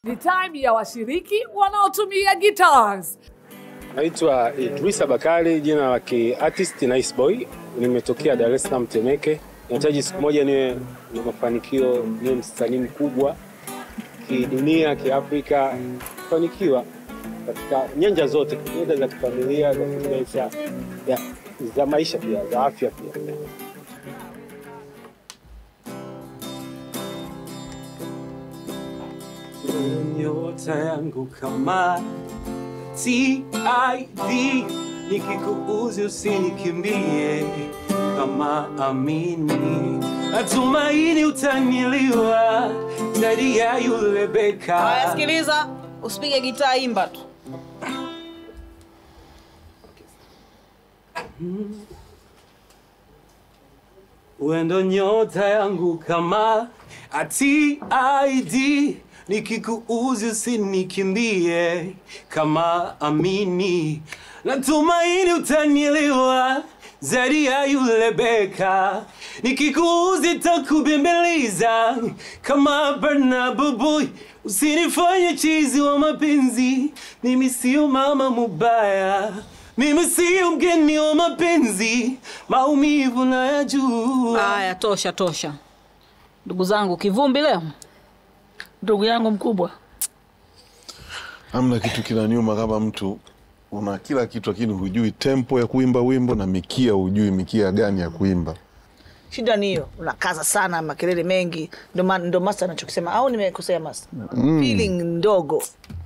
Ni time ya washiriki wanaotumia guitars. Naitwa Idrisa Bakari, jina la kiartist Nice Boy. Nimetokea Dar es Salaam Temeke. Nahitaji siku moja niwe na mafanikio, niwe msanii mkubwa kidunia, kiafrika, kufanikiwa katika nyanja zote, nyanja za kifamilia, za kimaisha, ya- za maisha pia, za afya pia. nyota yangu kama TID, nikikuuzi usinikimbie kama amini, natumaini utanyiliwa zaidi ya yule Haya, beka. sikiliza, usipige gitaa, imba tu. Wendo nyota yangu kama TID, nikikuuzi usinikimbie kama amini, natumaini utanyiliwa zaidi ya yule beka, nikikuuzi takubembeleza kama Barnaba Boy, usinifanye chizi wa mapenzi, mimi sio mama mubaya mimi sio mgeni wa mapenzi, maumivu nayajua. Haya, tosha tosha. Ndugu zangu, kivumbi leo. Ndugu yangu mkubwa, Hamna kitu kinaniuma kama mtu una kila kitu lakini hujui tempo ya kuimba wimbo na mikia, hujui mikia gani ya kuimba. Shida ni hiyo, unakaza sana, makelele mengi, ndo ma- ndo master anachokisema, au nimekosea master? Feeling ndogo